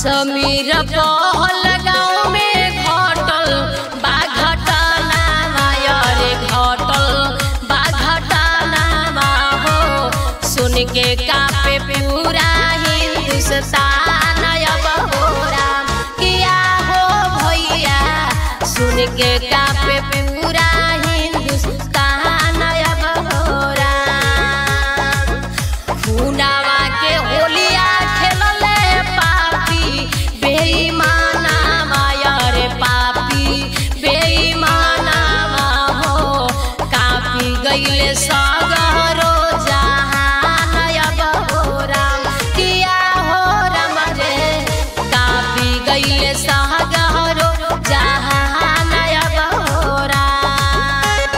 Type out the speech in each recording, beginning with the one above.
कश्मीर पहल गाँव में घटल बा घटना रे घटल बा घटना हो सुन के कापे पूरा हिंदुस्तान अब हो राम किया हो भैया सुन के कापे पूरा हिंदुस्तान अब हो राम खुनावा के होलिया खेलले पापी बेईमाना माया रे पापी बेईमाना हो कापी गईले सगरो जहान अब हो राम किया हो राम रे कापी गईले सगरो जहान अब हो राम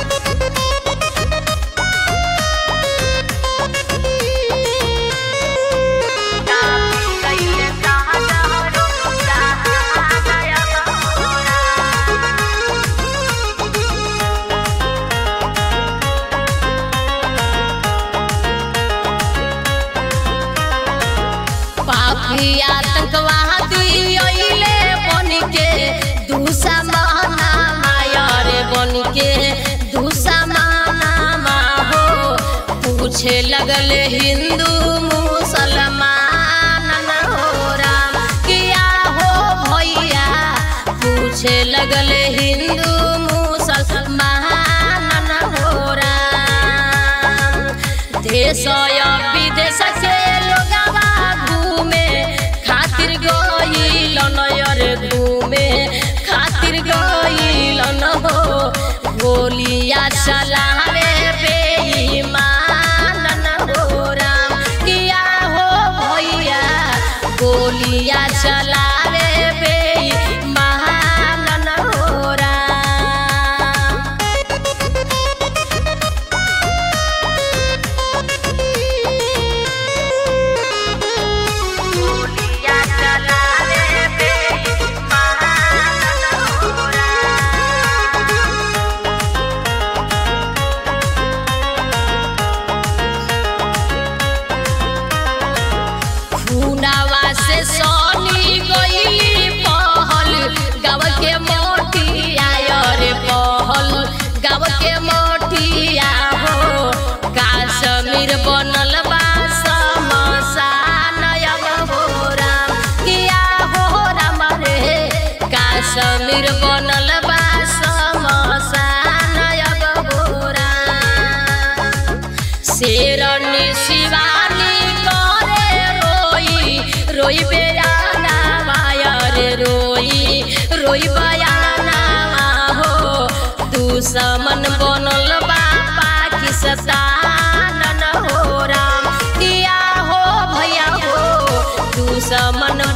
पापी आतंकवादी अइले बन के दुश्मना माया रे बन के दुश्मना हो पूछे लगले हिंदू मुसलमान न हो राम किया हो भैया पूछे लगले हिंदू मुसलमान न हो राम देश या विदेश से लोगवा घूमे खातिर गइल नयर घूमे खातिर गइल न हो गोलिया चलावे बेईमान न हो राम किया हो भैया गोलिया चलावे बेईमान न हो राम खुनावा से सोनी गई पहल गाँव के मोटिया रे पहल गाँव के मोटिया हो काश्मीर बनल बा समसान अब हो राम किया हो राम रे काश्मीर बनल बा समसान अब हो राम शेरनी शिवानी करे रोई रोई बेयाना माया रे रोई रोई बयाना हो दुश्मन बनल बा पाकिस्तान न हो राम किया हो भैया हो दुश्मन